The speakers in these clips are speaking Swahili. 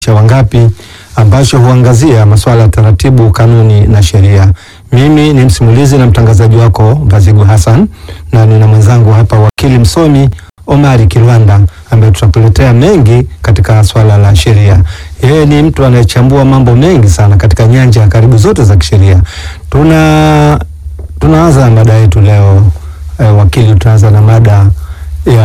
cha wangapi ambacho huangazia masuala ya taratibu, kanuni na sheria. Mimi ni msimulizi na mtangazaji wako Bazigu Hassan na nina mwenzangu hapa wakili msomi Omari Kilwanda ambaye tutatuletea mengi katika swala la sheria. Yeye ni mtu anayechambua mambo mengi sana katika nyanja karibu zote za kisheria. Tuna tunaanza na mada yetu leo eh, wakili, tunaanza na mada ya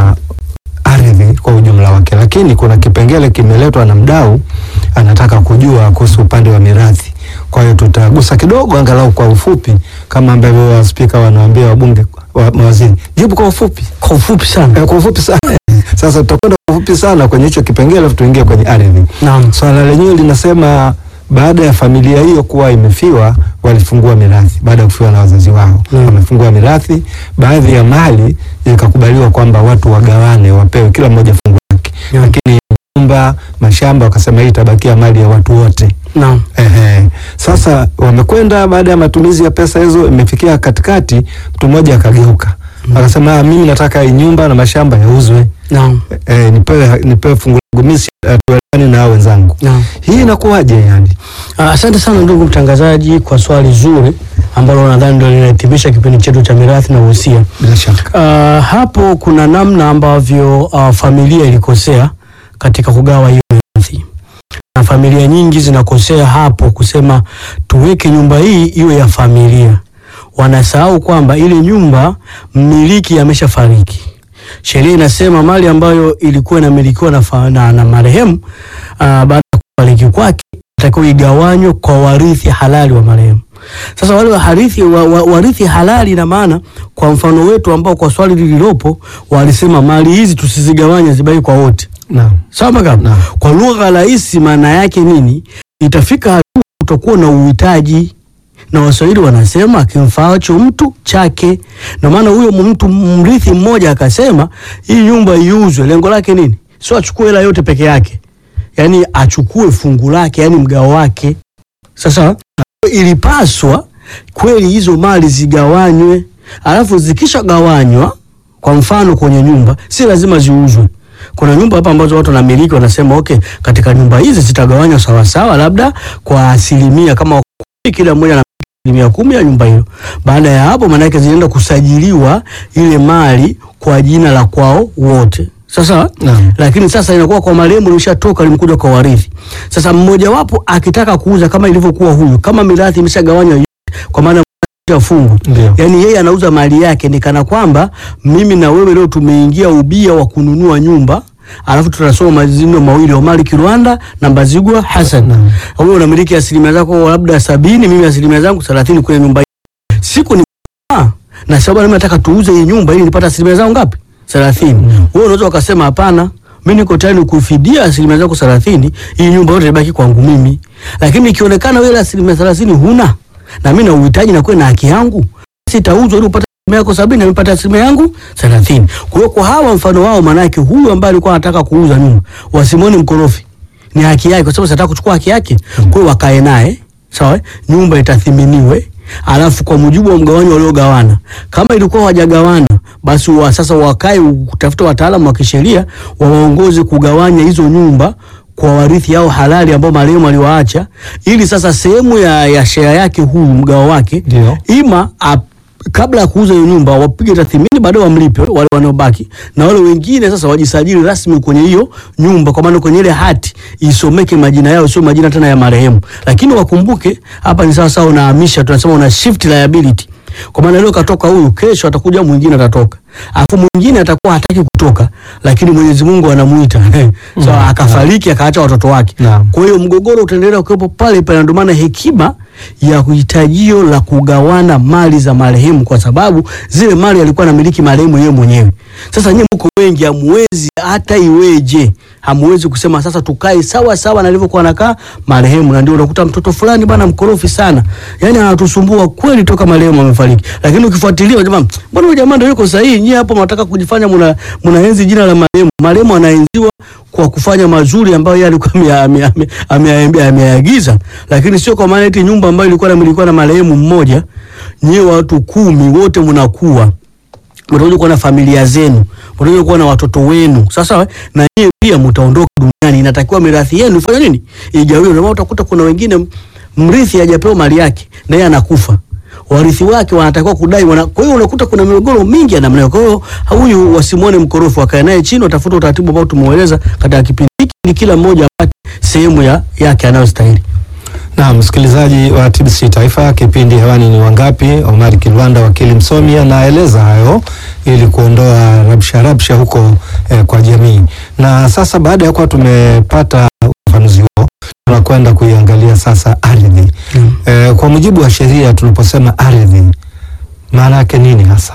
ardhi kwa ujumla wake, lakini kuna kipengele kimeletwa na mdau anataka kujua kuhusu upande wa mirathi. Kwa hiyo tutagusa kidogo, angalau kwa ufupi, kama ambavyo waspika wanawaambia wabunge wa, mawaziri, jibu kwa ufupi, Kwa ufupi sana. eh, kwa ufupi sana. Sasa tutakwenda kwa ufupi sana kwenye hicho kipengele, alafu tuingie kwenye ardhi. Naam. Swala lenyewe linasema baada ya familia hiyo kuwa imefiwa, walifungua mirathi baada ya kufiwa na wazazi wao Mm. wamefungua mirathi. Baadhi ya mali ikakubaliwa kwamba watu wagawane, wapewe kila mmoja fungu lake, Mm. lakini nyumba, mashamba, wakasema hii itabakia mali ya watu wote. Naam. Ehe. Sasa wamekwenda baada ya matumizi ya pesa hizo, imefikia katikati, mtu mmoja akageuka akasema, "Ah, mimi nataka hii nyumba na mashamba yauzwe, Naam. eh, nipewe, nipewe fungu langu, mimi si- hatuelewani na hao wenzangu. Naam. Hii inakuwaje yani? Ah, Asante sana ndugu mtangazaji kwa swali zuri ambalo nadhani ndio linahitimisha kipindi chetu cha mirathi na uhusia. Bila shaka. Ah, hapo kuna namna ambavyo ah, familia ilikosea katika kugawa hiyo mirathi, na familia nyingi zinakosea hapo kusema tuweke nyumba hii iwe ya familia. Wanasahau kwamba ile nyumba mmiliki ameshafariki. Sheria inasema mali ambayo ilikuwa inamilikiwa na, fa- na, na marehemu ah, baada ya kufariki kwake itakiwa igawanywe kwa warithi halali wa marehemu. Sasa wale warithi wa, wa, warithi halali, ina maana kwa mfano wetu ambao kwa swali lililopo walisema mali hizi tusizigawanye zibaki kwa wote, Naam. sawa makam. Naam. Kwa lugha rahisi, maana yake nini? Itafika hatua utakuwa na uhitaji, na Waswahili wanasema kimfaacho mtu chake. Na maana huyo mtu mrithi mmoja akasema hii nyumba iuzwe, lengo lake nini? Sio achukue hela yote peke yake, yaani achukue fungu lake, yaani mgao wake. Sasa ilipaswa kweli hizo mali zigawanywe, alafu zikishagawanywa, kwa mfano kwenye nyumba, si lazima ziuzwe. Kuna nyumba hapa ambazo watu wanamiliki wanasema okay, katika nyumba hizi zitagawanywa sawasawa, labda kwa asilimia kama kumi, kila mmoja na asilimia kumi ya nyumba hiyo. Baada ya hapo, maana yake zinaenda kusajiliwa ile mali kwa jina la kwao wote. Sasa Naam. lakini sasa inakuwa kwa marehemu limeshatoka limekuja kwa warithi. Sasa mmoja wapo akitaka kuuza kama ilivyokuwa huyu, kama mirathi imeshagawanywa yote, kwa maana ya fungu Ndio. yaani yeye anauza mali yake, ni kana kwamba mimi na wewe leo tumeingia ubia wa kununua nyumba alafu tunasoma majina mawili Omari Kirwanda na Mbazigwa Hassan. Naam. Wewe unamiliki asilimia zako labda sabini, mimi asilimia zangu thelathini kwenye nyumba hii. Siku ni ah, na sababu mimi nataka tuuze hii nyumba ili nipate asilimia zangu ngapi? thelathini. Wewe unaweza ukasema hapana, mimi niko tayari kufidia asilimia zako thelathini, hii nyumba yote ibaki kwangu mimi. Lakini ikionekana wewe asilimia thelathini huna na mimi na uhitaji na kuwe na haki yangu, sitauzwa ili upate asilimia yako sabini na mimi nipate asilimia yangu thelathini. Kwa hiyo kwa hawa mfano wao, manake huyu ambaye alikuwa anataka kuuza nyumba wasimoni mkorofi, ni haki yake, kwa sababu sitaka kuchukua haki yake. Kwa hiyo wakae naye sawa, eh? nyumba itathiminiwe alafu kwa mujibu wa mgawanyo waliogawana. Kama ilikuwa hawajagawana, basi wa sasa wakae kutafuta wataalamu wa kisheria wawaongoze kugawanya hizo nyumba kwa warithi hao halali ambao marehemu aliwaacha, ili sasa sehemu ya, ya share yake huyu mgao wake Ndio. ima ap, kabla ya kuuza hiyo nyumba wapige tathmini, baadaye wamlipe wale wanaobaki, na wale wengine sasa wajisajili rasmi kwenye hiyo nyumba, kwa maana kwenye ile hati isomeke majina yao, sio majina tena ya marehemu. Lakini wakumbuke hapa ni sawa sawa, unahamisha, tunasema una shift liability, kwa maana leo katoka huyu, kesho atakuja mwingine atatoka, alafu mwingine atakuwa hataki kutoka, lakini Mwenyezi Mungu anamuita so, akafariki akaacha watoto wake. Naam. Kwa hiyo mgogoro utaendelea kuwepo pale pale, ndio maana hekima ya hitajio la kugawana mali za marehemu, kwa sababu zile mali alikuwa anamiliki marehemu yeye mwenyewe. Sasa nyinyi mko wengi, hamuwezi hata iweje, hamuwezi kusema sasa tukae sawa sawa na alivyokuwa anakaa marehemu, na ndio unakuta mtoto fulani bwana mkorofi sana, yani anatusumbua kweli toka marehemu amefariki, lakini ukifuatilia jamaa, mbona huyu jamaa ndio yuko sahihi? Nyie hapo mnataka kujifanya mna mnaenzi jina la marehemu. Marehemu anaenziwa kwa kufanya mazuri ambayo yeye alikuwa ame- ame- ame- ame- ameagiza, lakini sio kwa maana eti nyumba ambayo ilikuwa inamilikiwa na marehemu mmoja, nyie watu kumi wote mnakuwa mtakuja kuwa na familia zenu, mtakuja kuwa na watoto wenu. Sasa na nyie pia mtaondoka duniani fulani inatakiwa mirathi yenu ifanye nini, igawiwe. Ndio maana utakuta kuna wengine mrithi hajapewa mali yake na yeye anakufa warithi wake wanatakiwa kudai wana, kwa hiyo unakuta kuna migogoro mingi ya namna hiyo. Kwa hiyo huyu wasimwone mkorofi, wakae naye chini, watafuta utaratibu ambao tumeueleza katika kipindi hiki, ili kila mmoja apate sehemu ya yake anayostahili. Na msikilizaji wa TBC Taifa, kipindi hewani ni Wangapi. Omar Kilwanda, wakili msomi, anaeleza hayo ili kuondoa rabsha rabsha huko eh, kwa jamii. Na sasa baada ya kuwa tumepata ufafanuzi huo, tunakwenda kuiangalia sasa ardhi. Eh, kwa mujibu wa sheria, tunaposema ardhi, maana yake nini hasa?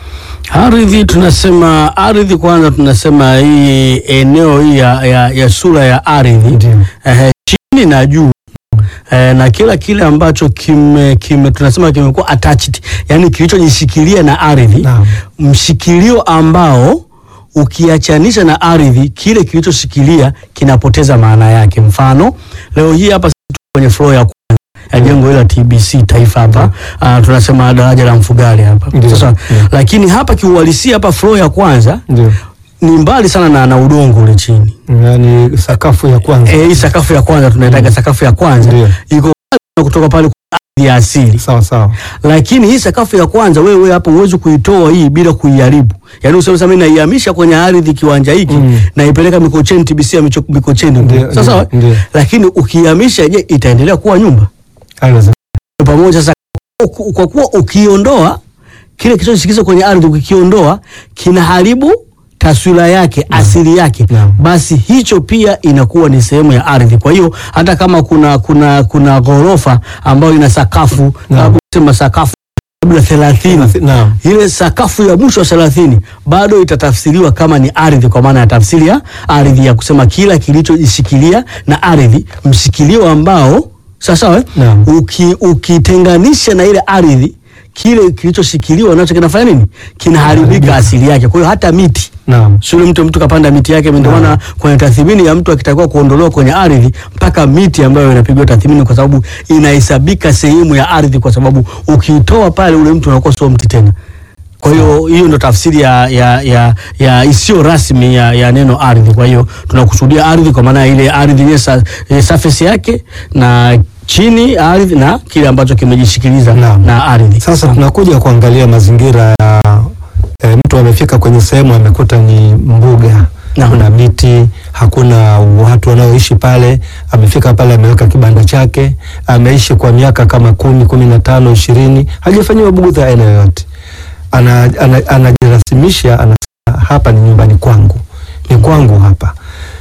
Ardhi tunasema ardhi, kwanza tunasema hii eneo hii ya, ya, ya sura ya ardhi Ndio. eh, chini na juu eh, na kila kile ambacho kime, kime tunasema kimekuwa attached, yani kilichojishikilia na ardhi Naam. mshikilio ambao ukiachanisha na ardhi, kile kilichoshikilia kinapoteza maana yake. Mfano, leo hii hapa sisi tuko kwenye floor ya kwanza ya jengo hili la TBC Taifa hapa ah, tunasema daraja la Mfugale hapa Ndio. sasa, Ndio. lakini hapa kiuhalisia hapa floor ya kwanza Ndio. ni mbali sana na, na udongo ule chini. Yaani sakafu ya kwanza. Eh, hii sakafu ya kwanza tunaitaga sakafu ya kwanza Ndio. iko mbali kutoka pale kwa ardhi ya asili Sawa sawa. lakini hii sakafu ya kwanza wewe wewe hapo huwezi kuitoa hii bila kuiharibu. Yaani useme sasa mimi naihamisha kwenye ardhi kiwanja hiki Mm. naipeleka Mikocheni TBC ya Micho- Mikocheni. Ndio, Sasa ndio, ndio. lakini ukihamisha je, itaendelea kuwa nyumba Haiwezekani. pamoja sasa uku- kwa kuwa ukiondoa kile kilichoshikiza kwenye ardhi ukikiondoa kinaharibu taswira yake asili yake Naam. basi hicho pia inakuwa ni sehemu ya ardhi. Kwa hiyo hata kama kuna kuna kuna ghorofa ambayo ina sakafu Naam. labda sema sakafu labda 30 Naam. ile sakafu ya mwisho wa thelathini bado itatafsiriwa kama ni ardhi, kwa maana ya tafsiri ya ardhi ya kusema kila kilichojishikilia na ardhi, mshikilio ambao sasa we, Naam. uki, ukitenganisha na ile ardhi, kile kilichoshikiliwa nacho kinafanya nini? Kinaharibika asili yake. Kwa hiyo hata miti Naam. Shule mtu mtu kapanda miti yake, ndio maana kwenye tathmini ya mtu akitakiwa kuondolewa kwenye ardhi, mpaka miti ambayo inapigwa tathmini, kwa sababu inahesabika sehemu ya ardhi, kwa sababu ukiitoa pale, ule mtu anakuwa sio mti tena. Kwa hiyo hiyo ndo tafsiri ya, ya, ya, ya isiyo rasmi ya, ya neno ardhi. Kwa hiyo tunakusudia ardhi kwa maana ya ile ardhi yenyewe sa, eh, surface yake na chini ya ardhi na kile ambacho kimejishikiliza Naam. na ardhi. Sasa tunakuja kuangalia mazingira ya e, mtu amefika kwenye sehemu amekuta ni mbuga, Naam. kuna miti, hakuna watu wanaoishi pale. Amefika pale, ameweka kibanda chake, ameishi kwa miaka kama kumi, kumi na tano, ishirini, hajafanyiwa bugudha aina yoyote. Ana, ana, anajirasimisha, anasema hapa ni nyumbani kwangu, ni kwangu hapa.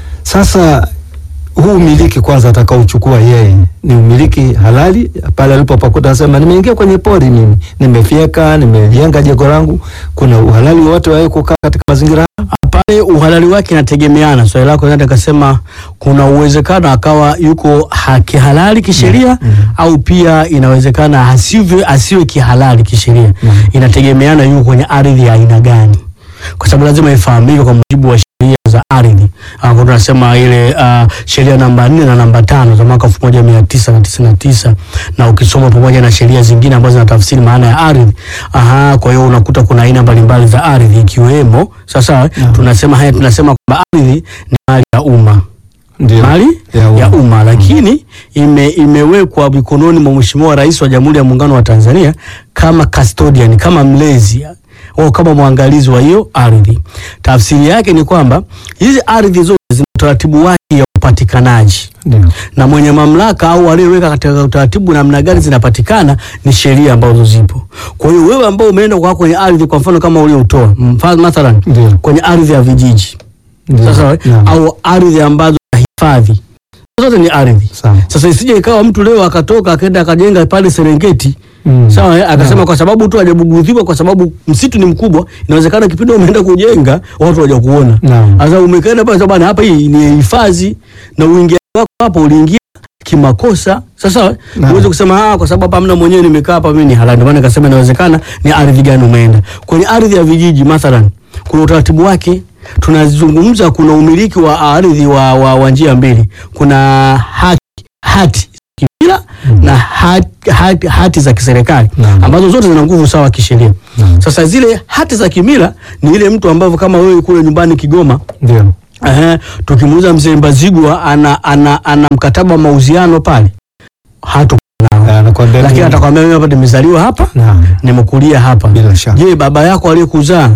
Sasa huu umiliki kwanza atakaochukua yeye ni umiliki halali pale alipopakuta, anasema nimeingia kwenye pori mimi, nimefyeka, nimejenga jengo langu. Kuna uhalali wowote wa yeye kukaa katika mazingira haya? pale uhalali wake inategemeana. Swali lako naweza nikasema kuna uwezekano akawa yuko ha- kihalali kisheria au pia inawezekana asiwe, asiwe kihalali kisheria. Inategemeana yuko kwenye ardhi ya aina gani, kwa sababu lazima ifahamike kwa mujibu wa sheria za ardhi. Ah, kwa tunasema ile ah, sheria namba nne na namba tano za mwaka elfu moja mia tisa na tisini na tisa na ukisoma pamoja na sheria zingine ambazo zinatafsiri maana ya ardhi. Aha, kwa hiyo unakuta kuna aina mbalimbali za ardhi ikiwemo sasa tunasema haya tunasema kwamba ardhi ni mali ya umma Ndio. mali Ya umma. ya umma lakini ime, imewekwa mikononi mwa Mheshimiwa Rais wa Jamhuri ya Muungano wa Tanzania kama custodian, kama mlezi au kama mwangalizi wa hiyo ardhi. Tafsiri yake ni kwamba hizi ardhi zote zina utaratibu wake ya upatikanaji Ndio. na mwenye mamlaka au aliyeweka katika utaratibu namna gani zinapatikana ni sheria ambazo zipo. Kwa hiyo wewe ambao umeenda kwa kwenye ardhi, kwa mfano kama uliotoa mfano mathalan Ndio. kwenye ardhi ya vijiji Ndio. sasa, Naam. au ardhi ambazo za hifadhi, zote ni ardhi. Sawa. Sasa isije ikawa mtu leo akatoka akaenda akajenga pale Serengeti Mm. sawa, eh, akasema Naam. kwa sababu tu hajabugudhiwa, kwa sababu msitu ni mkubwa, inawezekana kipindi umeenda kujenga watu waja kuona. Naam. Sasa umekaenda pale bwana, hapa hii ni hifadhi na uingiaji wako hapo uliingia kimakosa. Sasa Naam. uweze kusema ah, kwa sababu hapa hamna mwenyewe, nimekaa hapa mimi ni halali. Ndio maana nikasema inawezekana ni ardhi gani umeenda. Kwenye ardhi ya vijiji mathalan, kuna utaratibu wake. Tunazungumza, kuna umiliki wa ardhi wa, wa, wa njia mbili. Kuna haki, hati kimila na hati, hati, hati za kiserikali Naam. ambazo zote zina nguvu sawa kisheria. Naam. Sasa zile hati za kimila ni ile mtu ambavyo kama wewe kule nyumbani Kigoma Ndio. Ehe, tukimuuliza mzee Mbazigwa ana, ana, ana mkataba wa mauziano pale hato nao, Anakuambia lakini tu- atakwambia mimi hapa nimezaliwa hapa Naam. nimekulia hapa. Bila shaka. Je, baba yako aliyekuzaa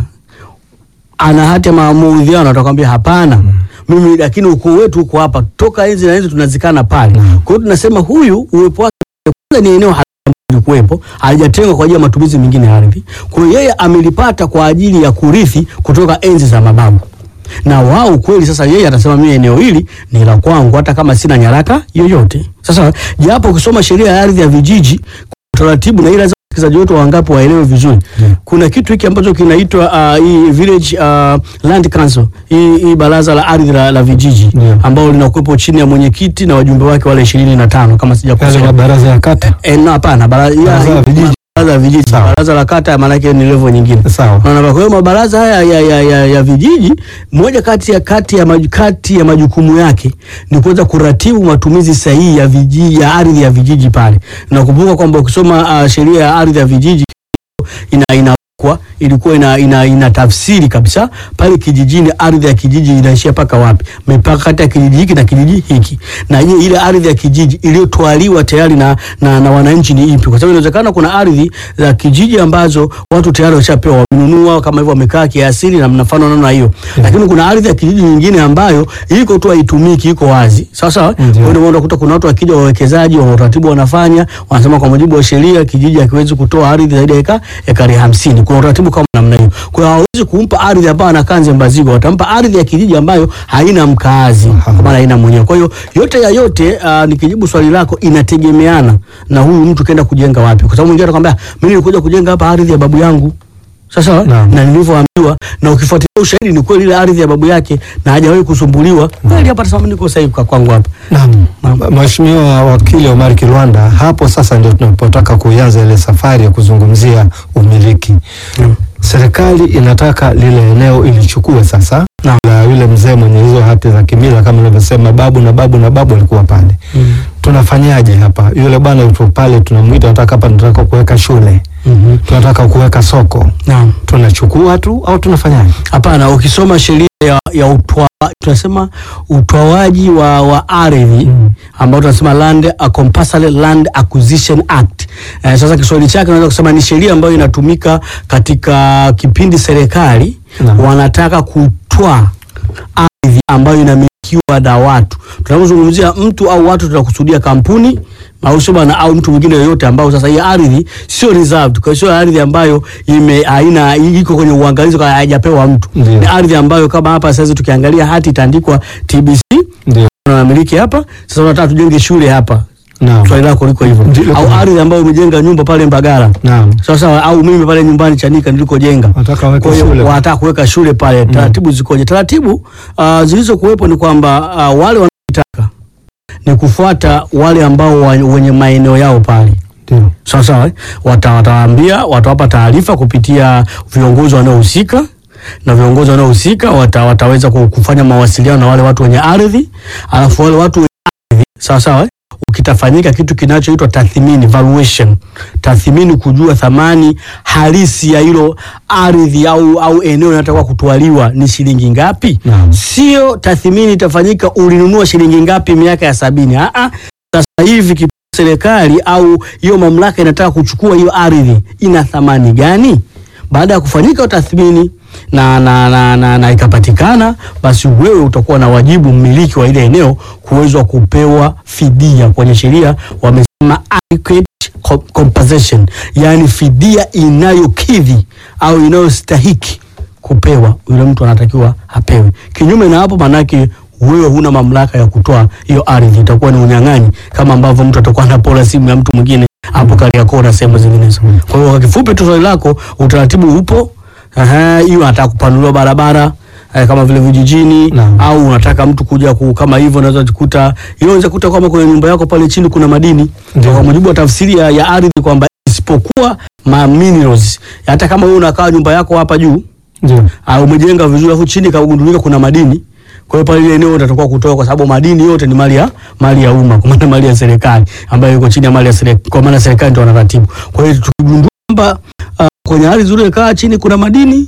ana hati ya maudhiano? Atakwambia hapana. Mimi lakini ukoo wetu uko hapa toka enzi na enzi tunazikana pale. Mm. Kwa hiyo tunasema huyu uwepo wake kwanza ni eneo halali lilikuwepo, halijatengwa kwa ajili ya matumizi mengine ya ardhi. Kwa hiyo yeye amelipata kwa ajili ya kurithi kutoka enzi za mababu na wao kweli. Sasa yeye atasema mimi eneo hili ni la kwangu, hata kama sina nyaraka yoyote. Sasa japo ukisoma sheria ya ardhi ya vijiji taratibu, na ile lazima wasikilizaji wetu wangapi waelewe vizuri Yeah. kuna kitu hiki ambacho kinaitwa uh, hii village uh, land council hii, hii baraza la ardhi la, la vijiji Yeah. ambao linakuwepo chini ya mwenyekiti na wajumbe wake wale ishirini na tano kama Yale sijakosea. mabaraza ya kata. Eh, no, hapana, bara- ya- Baraza la vijiji. baraza la vijiji, Sawa. baraza la kata maana yake ni level nyingine. Sawa. Unaona, kwa hiyo mabaraza haya ya, ya, ya, ya vijiji, moja kati ya kati ya, maju, kati ya majukumu yake ni kuweza kuratibu matumizi sahihi ya vijiji ya ardhi ya vijiji pale. Nakumbuka kwamba ukisoma uh, sheria ya ardhi ya vijiji ina inawekwa ilikuwa ina, ina, ina tafsiri kabisa pale kijijini, ardhi ya kijiji inaishia paka wapi, mipaka kati ya kijiji hiki na kijiji hiki, na je, ile ardhi ya kijiji iliyotwaliwa tayari na, na, na wananchi ni ipi? Kwa sababu inawezekana kuna ardhi za kijiji ambazo watu tayari washapewa wamenunua kama hivyo wamekaa kiasili na mnafano namna hiyo, lakini kuna ardhi ya kijiji nyingine ambayo iko tu haitumiki, iko wazi sawa sawa. Kwa Ndio. hiyo ndio unakuta kuna watu wakija wawekezaji wa utaratibu wanafanya, wanasema kwa mujibu wa sheria kijiji hakiwezi kutoa ardhi zaidi ya eka ekari hamsini. Kuna utaratibu kama namna hiyo. Kwa hiyo hawawezi kumpa ardhi ambayo anakaa Nze Mbazigwa, watampa ardhi ya kijiji ambayo haina mkaazi, kwa maana haina mwenyewe. Kwa hiyo yote ya yote, uh, nikijibu swali lako, inategemeana na huyu mtu kaenda kujenga wapi, kwa sababu mwingine atakwambia mimi nilikuja kujenga hapa ardhi ya babu yangu sasa Naam. na nilivyoambiwa na ukifuatilia ushahidi ni kweli ile ardhi ya babu yake na hajawahi kusumbuliwa kweli, hapa tasema niko sahihi kwa kwangu hapa. Naam. Mheshimiwa Wakili Omar Kilwanda, hapo sasa ndio tunapotaka kuianza ile safari ya kuzungumzia umiliki. Mm. Serikali inataka lile eneo ilichukue sasa Naam. la yule mzee mwenye hizo hati za kimila kama ulivyosema, babu na babu na babu walikuwa pale. Mm. Tunafanyaje hapa? Yule bwana yupo pale, tunamwita, nataka hapa, tunataka kuweka shule, Mhm. tunataka kuweka soko, Naam. tunachukua tu au tunafanyaje? Hapana, ukisoma sheria ya, ya utwa, tunasema utwawaji wa, wa ardhi Mm. ambao tunasema Land a Compulsory Land Acquisition Act. Eh, sasa Kiswahili chake unaweza kusema ni sheria ambayo inatumika katika kipindi serikali Naam. wanataka kutwaa ardhi ambayo inamilikiwa na watu. Tunapozungumzia mtu au watu, tunakusudia kampuni au sio bana, au mtu mwingine yoyote ambao sasa hii ardhi sio reserved, kwa hiyo sio ardhi ambayo ime haina iko kwenye uangalizi, kwa haijapewa mtu. Ndio. Ni ardhi ambayo kama hapa sasa tukiangalia hati itaandikwa TBC Ndio. unamiliki hapa. Sasa unataka tujenge shule hapa, Naam. swali lako liko hivyo, Ndio. au ardhi ambayo umejenga nyumba pale Mbagala Naam. sawa sawa, au mimi pale nyumbani Chanika nilikojenga Wataka waweke kwa hiyo shule. wanataka kuweka shule pale. Taratibu zikoje? Taratibu uh, zilizokuwepo ni kwamba uh, wale wanaotaka ni kufuata wale ambao wa, wenye maeneo yao pale Ndio. sawa sawa, eh? Wata- watawaambia watawapa taarifa kupitia viongozi wanaohusika na viongozi wanaohusika wata, wataweza ku- kufanya mawasiliano na wale watu wenye ardhi, alafu wale watu wenye ardhi sawa sawa, eh? ukitafanyika kitu kinachoitwa tathmini valuation, tathmini kujua thamani halisi ya hilo ardhi au, au eneo linalotakiwa kutwaliwa ni shilingi ngapi. Naam. Sio tathmini itafanyika ulinunua shilingi ngapi miaka ya sabini. Ah, ah, sasa hivi ki- serikali au hiyo mamlaka inataka kuchukua hiyo ardhi ina thamani gani? Baada ya kufanyika tathmini na, na, na, na, na ikapatikana, basi wewe utakuwa na wajibu, mmiliki wa ile eneo, kuwezwa kupewa fidia. Kwenye sheria wamesema adequate co- compensation, yaani fidia inayokidhi au inayostahiki kupewa, yule mtu anatakiwa apewe. Kinyume na hapo, manake wewe huna mamlaka ya kutoa hiyo ardhi, itakuwa ni unyang'anyi, kama ambavyo mtu atakuwa anapola simu ya mtu mwingine hapo Kariakoo na sehemu zinginezo. Kwa hiyo kwa kifupi tu swali lako, utaratibu upo. Aha, hiyo anataka kupanuliwa barabara eh, kama vile vijijini Naam. au unataka mtu kuja ku, kama hivyo unaweza kukuta hiyo unaweza kukuta kwamba kwenye nyumba yako pale chini kuna madini. Ndio. Kwa mujibu wa tafsiri ya, ya ardhi kwamba isipokuwa ma minerals, hata kama wewe unakaa nyumba yako hapa juu Ndio. au umejenga vizuri alafu chini kagundulika kuna madini. Kwa hiyo pale ile eneo utatakiwa kutoa kwa sababu madini yote ni mali ya mali ya umma, kwa maana mali ya serikali ambayo iko chini ya mali ya serikali, kwa maana serikali ndio wanaratibu. Kwa hiyo tukigundua kwamba uh, kwenye ardhi zile kaa chini kuna madini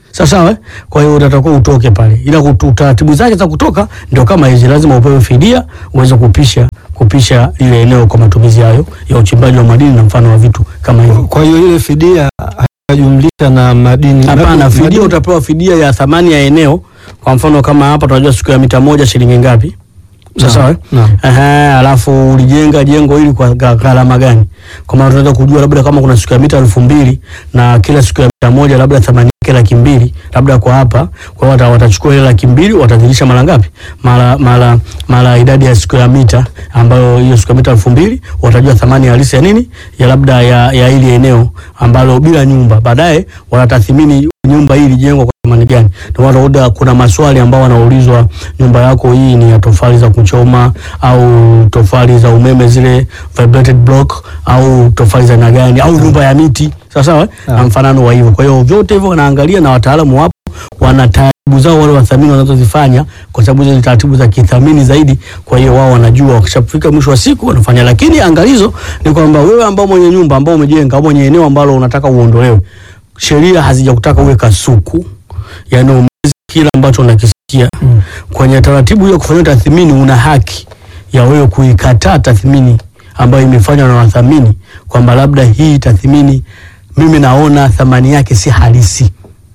Sawa sawa. eh? Kwa hiyo utatakiwa utoke pale, ila kutu- taratibu zake za kutoka ndio kama hizi, lazima upewe fidia uweze kupisha kupisha ile eneo kwa matumizi hayo ya uchimbaji wa madini na mfano wa vitu kama hivyo. Kwa hiyo ile fidia haijumlisha na madini. Hapana, Madini- fidia utapewa fidia ya thamani ya eneo. Kwa mfano kama hapa tunajua siku ya mita moja shilingi ngapi? Naam, Sawa. eh? naam. Ehe, alafu ulijenga jengo hili kwa ga- gharama gani? Kwa maana tunaweza kujua labda kama kuna siku ya mita elfu mbili na kila siku ya mita moja labda thamani yake laki mbili labda kwa hapa, kwa hiyo wata- watachukua ile laki mbili watazidisha mara ngapi? Mara mara mara idadi ya siku ya mita ambayo hiyo siku ya mita elfu mbili watajua thamani halisi ya nini ya labda ya, ya ili eneo ambalo bila nyumba, baadaye wanatathmini nyumba hii ilijengwa kwa thamani gani. Ndio maana utakuta kuna maswali ambao wanaulizwa, nyumba yako hii ni ya tofali za kuchoma au tofali za umeme zile vibrated block au tofali za aina gani au nyumba ya miti sawa sawa, eh? na Ah. mfanano wa hivyo. Kwa hiyo vyote hivyo wanaangalia na wataalamu wapo, wana taratibu zao wale wathamini wanazozifanya, kwa sababu hizo ni taratibu za kithamini zaidi. Kwa hiyo wao wanajua wakishafika mwisho wa siku wanafanya, lakini angalizo ni kwamba wewe ambao mwenye nyumba ambao umejenga au mwenye eneo ambalo unataka uondolewe, sheria hazijakutaka uwe kasuku, yani umezi kila ambacho unakisikia Mm. kwenye taratibu hiyo kufanya tathmini, una haki ya wewe kuikataa tathmini ambayo imefanywa na wathamini, kwamba labda hii tathmini mimi naona thamani yake si halisi,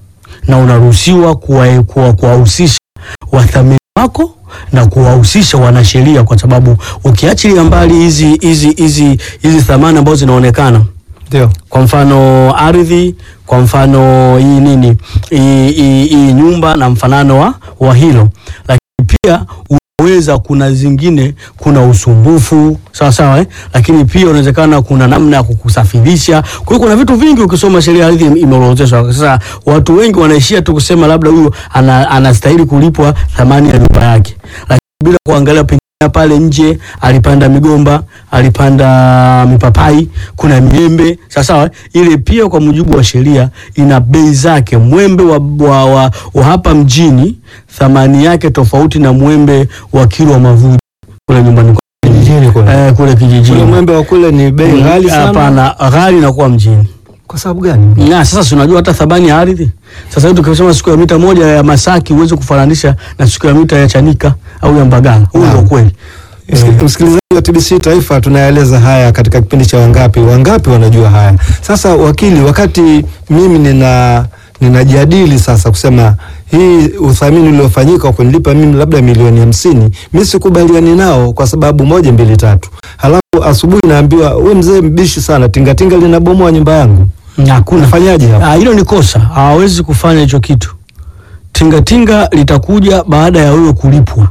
na unaruhusiwa kuwa- kuwa- kuwahusisha wathamini wako na kuwahusisha wanasheria, kwa sababu ukiachilia mbali hizi hizi hizi hizi thamani ambazo zinaonekana Ndio. kwa mfano ardhi, kwa mfano hii nini hii- hii hii nyumba na mfanano wa, wa hilo, lakini pia unaweza, kuna zingine, kuna usumbufu sawa sawa eh? Lakini pia unawezekana kuna namna ya kukusafirisha. Kwa hiyo kuna vitu vingi, ukisoma sheria ya ardhi imeorodheshwa. Sasa watu wengi wanaishia tu kusema labda huyu ana, anastahili kulipwa thamani ya nyumba yake, lakini bila kuangalia pengine pale nje alipanda migomba, alipanda mipapai, kuna miembe. Sawa ile pia kwa mujibu wa sheria ina bei zake. Mwembe wa, wa, wa, wa hapa mjini thamani yake tofauti na mwembe wa Kilwa Mavuji kule nyumbani kwa- Kijijini kule. eh, kule kijijini. Kule mwembe wa kule ni bei ghali sana. Hapana, ghali inakuwa mjini. Kwa sababu gani? Na sasa si unajua hata thamani ya ardhi. Sasa hivi tukisema siku ya mita moja ya Masaki huwezi kufananisha na siku ya mita ya Chanika au ya Mbagala. Huo ndio Naam. kweli. Msik- Msikilizaji wa TBC Taifa, tunaeleza haya katika kipindi cha Wangapi. Wangapi wanajua haya? Sasa wakili, wakati mimi nina ninajadili sasa kusema hii uthamini uliofanyika wa kunilipa mimi labda milioni hamsini, mi sikubaliani nao kwa sababu moja mbili tatu. Halafu asubuhi naambiwa we mzee mbishi sana, tingatinga linabomoa nyumba yangu, Hakuna. nafanyaje hapa? Ah, hilo ni kosa. Hawawezi kufanya hicho kitu. Tingatinga litakuja baada ya wewe kulipwa.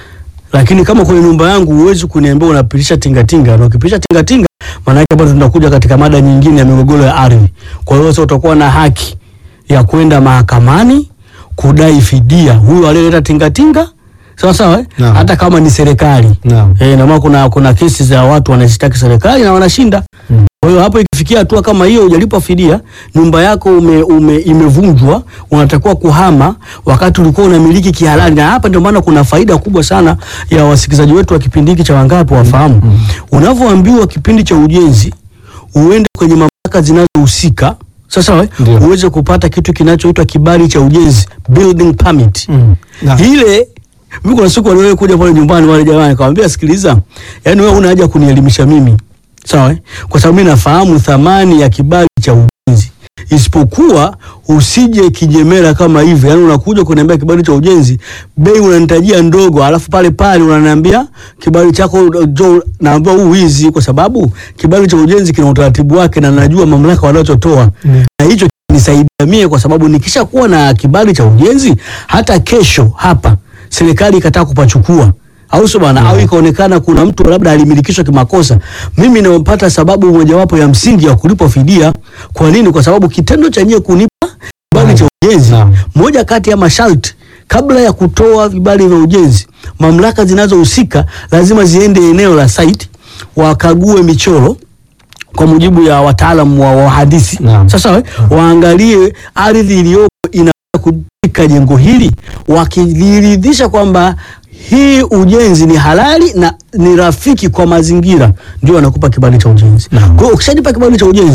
Lakini kama kwenye nyumba yangu huwezi kuniambia unapitisha tingatinga, na ukipitisha tingatinga maana yake bado tunakuja katika mada nyingine ya migogoro ya ardhi. Kwa hiyo sasa utakuwa na haki ya kwenda mahakamani kudai fidia huyo aliyeleta tingatinga. Sawa sawa eh? Naam. Hata kama ni serikali. Naam. Eh, na maana kuna kuna kesi za watu wanashtaki serikali na wanashinda. Mm. Kwa hiyo hapo ikifikia hatua kama hiyo hujalipwa fidia, nyumba yako ume, ume, imevunjwa, unatakiwa kuhama wakati ulikuwa unamiliki kihalali. Na hapa ndio maana kuna faida kubwa sana ya wasikilizaji wetu wa kipindi hiki cha Wangapi wafahamu. Unavyoambiwa kipindi cha ujenzi uende kwenye mamlaka zinazohusika sasa we, Ndio. uweze kupata kitu kinachoitwa kibali cha ujenzi building permit Mm. Na- ile mimi kuna siku waliwahi kuja pale nyumbani wale jamaa nikamwambia sikiliza yani wewe una haja kunielimisha mimi sawa eh? kwa sababu mimi nafahamu thamani ya kibali cha ujenzi isipokuwa usije kijemera kama hivi yani unakuja kuniambia kibali cha ujenzi bei unanitajia ndogo alafu pale pale unaniambia kibali chako jo naambia huu hizi kwa sababu kibali cha ujenzi kina utaratibu wake na najua mamlaka wanachotoa Mm. na hicho nisaidia mie kwa sababu nikisha kuwa na kibali cha ujenzi hata kesho hapa serikali ikataa kupachukua au sio bwana au ikaonekana kuna mtu labda alimilikishwa kimakosa mimi napata sababu mojawapo ya msingi ya kulipwa fidia kwa nini kwa sababu kitendo cha nyie kunipa kibali cha ujenzi Naam. moja kati ya masharti kabla ya kutoa vibali vya ujenzi mamlaka zinazohusika lazima ziende eneo la site wakague michoro kwa mujibu ya wataalamu wa wahandisi Naam. sasa we, waangalie ardhi iliyopo inaweza kutika jengo hili wakiliridhisha kwamba hii ujenzi ni halali na ni rafiki kwa mazingira ndio wanakupa kibali cha ujenzi Naam. kwa hiyo ukishanipa kibali cha ujenzi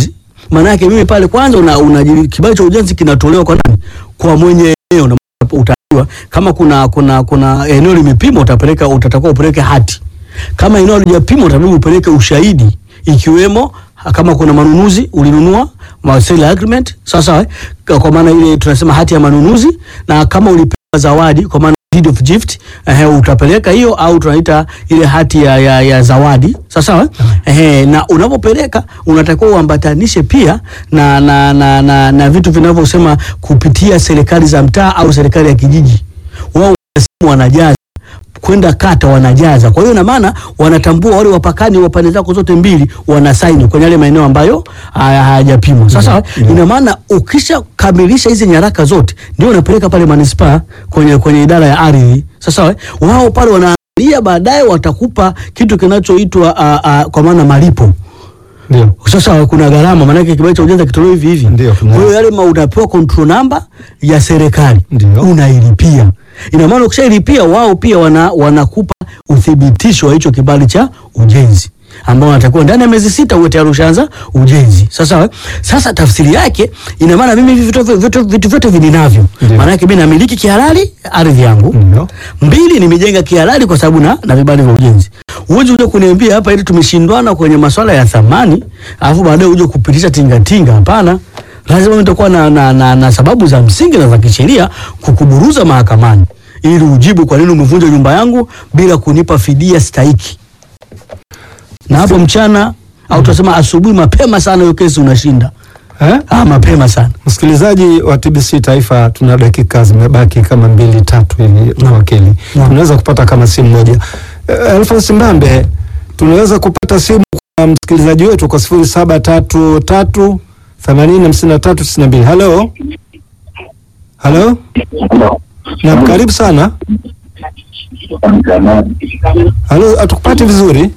Maana yake mimi pale kwanza una, una kibali cha ujenzi kinatolewa kwa nani? Kwa mwenye eneo na utajua kama kuna kuna kuna eneo limepimwa utapeleka utatakiwa upeleke hati. Kama eneo halijapimwa utabidi upeleke ushahidi ikiwemo kama kuna manunuzi ulinunua ma sale agreement sawa sawa, eh? kwa maana ile tunasema hati ya manunuzi, na kama ulipewa zawadi kwa maana deed of gift eh, utapeleka hiyo au tunaita ile hati ya, ya, ya zawadi sawa sawa eh? Eh, na unapopeleka unatakiwa uambatanishe pia na, na, na, na, na vitu vinavyosema kupitia serikali za mtaa au serikali ya kijiji, wao wanajaza kwenda kata wanajaza. Kwa hiyo ina maana wanatambua wale wapakani wa pande zako zote mbili wanasaini kwenye yale maeneo ambayo haya- hayajapimwa. Sasa ina maana ukishakamilisha hizi nyaraka zote ndio unapeleka pale manispaa kwenye kwenye idara ya ardhi. Sasa eh, wao pale wanaangalia, baadaye watakupa kitu kinachoitwa ah, ah, kwa maana malipo Ndio. sasa kuna gharama, maanake kibali cha ujenzi kitolewa hivi hivi. Ndio, Kwa hiyo kuna- yale ma unapewa control number ya serikali Ndio. unailipia. Ina maana ukishailipia wao pia wana wanakupa uthibitisho wa hicho kibali cha ujenzi ambao wanatakiwa ndani ya miezi sita uwe tayari ushaanza ujenzi. Sasa eh, sasa tafsiri yake ina maana mimi hivi vitu vitu vitu vyote vininavyo. Ndio. Maana yake mimi namiliki kihalali ardhi yangu. Ndio. Mbili, nimejenga kihalali kwa sababu na, na vibali vya ujenzi. Uwezi uje kuniambia hapa ili tumeshindwana kwenye masuala ya thamani, alafu baadaye uje kupitisha tingatinga. Hapana, lazima nitakuwa na, na, na, na sababu za msingi na za kisheria kukuburuza mahakamani ili ujibu kwa nini umevunja nyumba yangu bila kunipa fidia stahiki. Na hapo mchana au tunasema asubuhi mapema sana, hiyo kesi unashinda. Eh? Ah, mapema sana. Msikilizaji wa TBC Taifa, tuna dakika zimebaki kama mbili tatu hivi na wakili, Naam. tunaweza kupata kama simu moja. Eh, Alphonse Mbambe, tunaweza kupata simu kwa msikilizaji wetu kwa sifuri saba tatu tatu themanini hamsini na tatu tisini na mbili. Halo, halo, naam, karibu sana. Halo, hatukupati vizuri.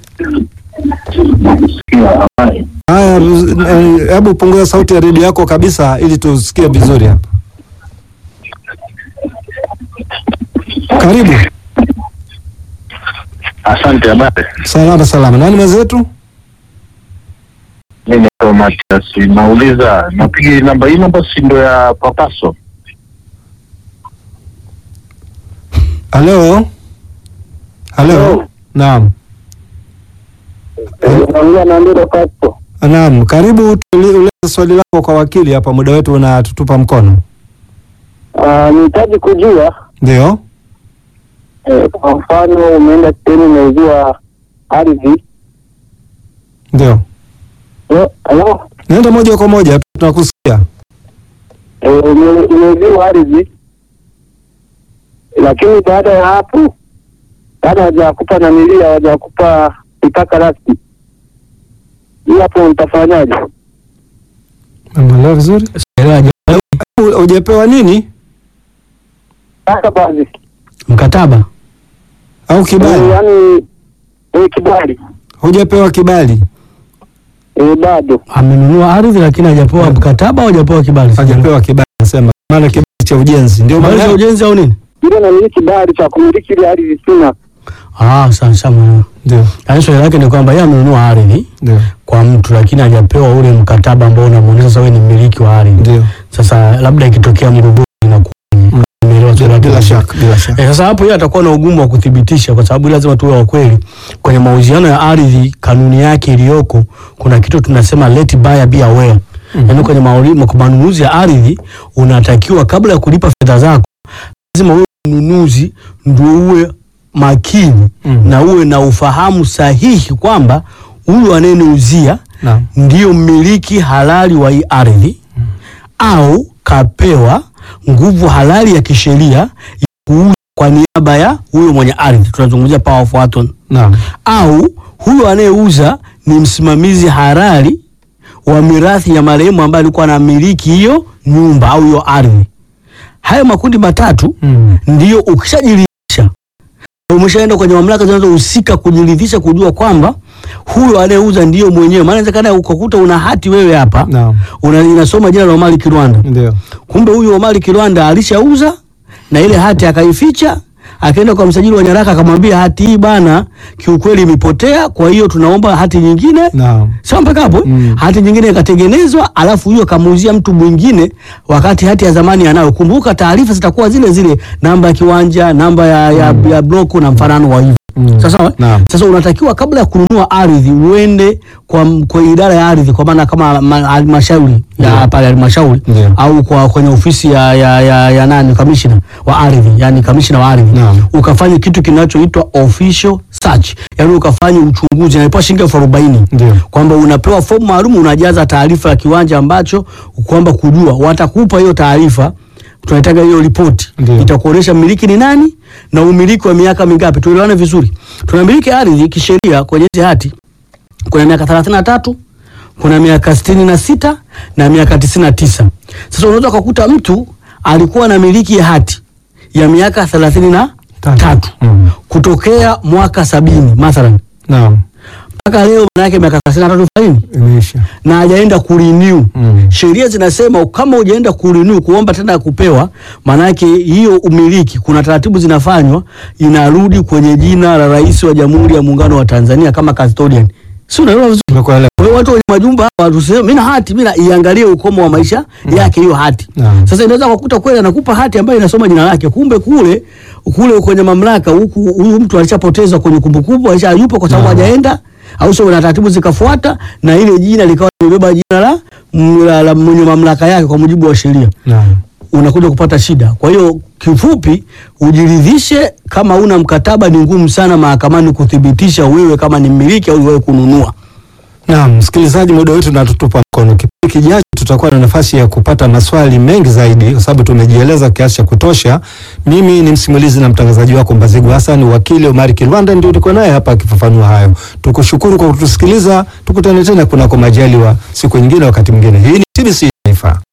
Haya, eh, hebu punguza sauti ya redio yako kabisa ili tusikie vizuri hapa. Karibu. Asante, habari. Salama salama. Nani mwenzetu? Mimi naitwa Matias. Nauliza, napiga namba hii, namba si ndo ya Papaso? Halo. Halo. Hello. Naam. Naongea na Ndero Pasto. Naam, karibu tueleze swali lako kwa wakili hapa, muda wetu unatutupa mkono. Nihitaji kujua Ndio. eh, kwa mfano umeenda sehemu umeuziwa ardhi Ndio. Eh, halo Nenda moja kwa moja tunakusikia. Eh, ume- umeuziwa ardhi lakini baada ya hapo baada hawajakupa namilia hawajakupa mipaka rasmi hii hapo mtafanyaje Umeelewa vizuri? Elewa jambo. Hu- Hujapewa nini sasa basi Mkataba au Eh, kibali? yaani eh, kibali Hujapewa kibali. eh, bado amenunua ardhi lakini hajapewa mkataba au hajapewa kibali. Hajapewa kibali nasema. Maana kibali cha ujenzi. Ndio Kibali cha maana ujenzi au nini? ile namiliki kibali cha kumiliki ile ardhi sina Ah, sawa sawa. ndio. Yaani swali lake ni kwamba yeye amenunua ardhi Ndio. kwa mtu lakini hajapewa ule mkataba ambao unamuonyesha sasa wewe ni mmiliki wa ardhi. Ndio. Sasa labda ikitokea mgogoro inakuwa Mm. Nimeelewa swali lake Bila vizuri. shaka, bila shaka. Eh, sasa hapo yeye atakuwa na ugumu wa kuthibitisha kwa sababu lazima tuwe wa kweli. Kwenye mauziano ya ardhi, kanuni yake iliyoko, kuna kitu tunasema let buyer be aware. Mhm. Yaani kwenye mauli- kwa manunuzi ya ardhi unatakiwa kabla ya kulipa fedha zako lazima uwe mnunuzi ndio uwe makini Mhm. na uwe na ufahamu sahihi kwamba huyu anayeniuzia Naam. ndiyo mmiliki halali wa hii ardhi au kapewa nguvu halali ya kisheria ya kuuza kwa niaba ya huyo mwenye ardhi, tunazungumzia power of attorney, Naam. au huyo anayeuza ni msimamizi halali wa mirathi ya marehemu ambaye alikuwa anamiliki hiyo nyumba au hiyo ardhi. Hayo makundi matatu Mm. ndiyo ukishajiridhisha umeshaenda kwenye mamlaka zinazohusika kujiridhisha kujua kwamba huyo anayeuza ndiyo mwenyewe. Maana inawezekana ukakuta una hati wewe hapa Naam. una, inasoma jina la Omari Kirwanda, Ndio. kumbe huyu Omari Kirwanda alishauza na ile hati akaificha, akaenda kwa msajili wa nyaraka akamwambia hati hii bana, kiukweli imepotea, kwa hiyo tunaomba hati nyingine Naam. Sawa mpaka hapo Mm. hati nyingine ikatengenezwa, alafu hiyo kamuuzia mtu mwingine, wakati hati ya zamani anayo. Kumbuka taarifa zitakuwa zile zile, namba ya kiwanja, namba ya, ya, ya bloku na mfanano wa hivyo. Mm. Sasa, Naam. sasa unatakiwa kabla ya kununua ardhi uende kwa, kwa idara ya ardhi, kwa maana kama ma- halmashauri Ndio. ya pale halmashauri Ndio. au kwa kwenye ofisi ya, ya, ya, ya nani kamishna wa ardhi, yani kamishna wa ardhi Naam. ukafanya kitu kinachoitwa official search, yani ukafanya uchunguzi, inalipa shilingi elfu arobaini Ndio. kwamba unapewa fomu maalum, unajaza taarifa ya kiwanja ambacho kwamba kujua, watakupa hiyo taarifa, tunataka hiyo ripoti Ndio. itakuonyesha mmiliki ni nani na umiliki wa miaka mingapi. Tuelewane vizuri, tunamiliki ardhi kisheria kwenye hizi hati, kuna miaka 33 kuna miaka sitini na sita na miaka tisini na tisa. Sasa unaweza ukakuta mtu alikuwa na miliki ya hati ya miaka thelathini na Tatu. tatu Mm. kutokea mwaka sabini mathalan Naam. mpaka leo, manake miaka thelathini na tatu faini Imeisha. na hajaenda kurenew. Mm. Sheria zinasema kama hujaenda kurenew kuomba tena ya kupewa, maanake hiyo umiliki, kuna taratibu zinafanywa, inarudi kwenye jina la Rais wa Jamhuri ya Muungano wa Tanzania kama custodian. Si unaelewa vizuri? Nimekuelewa. Kwa hiyo watu wenye majumba hapa tuseme mimi na hati, mimi na iangalie ukomo wa maisha yake hiyo hati. Naam. Sasa inaweza kukuta kweli anakupa hati ambayo inasoma jina lake, kumbe kule kule kwenye mamlaka huku huyu mtu alishapotezwa kwenye kumbukumbu, alisha yupo kwa sababu Naam. hajaenda au sio, na taratibu zikafuata na ile jina likawa limebeba jina la, la, la mwenye mamlaka yake kwa mujibu wa sheria Naam. unakuja kupata shida. Kwa hiyo kifupi, ujiridhishe kama una mkataba. Ni ngumu sana mahakamani kuthibitisha wewe kama ni mmiliki au wewe kununua. Naam, msikilizaji, muda wetu natutupa mkono. Kipindi kijacho tutakuwa na nafasi ya kupata maswali mengi zaidi, kwa sababu tumejieleza kiasi cha kutosha. Mimi ni msimulizi na mtangazaji wako Mbazigu Hassan, wakili Omari Kilwanda ndio niko naye hapa akifafanua hayo. Tukushukuru kwa kutusikiliza, tukutane tena kunako majaliwa siku nyingine, wakati mwingine. Hii ni TBC Taifa.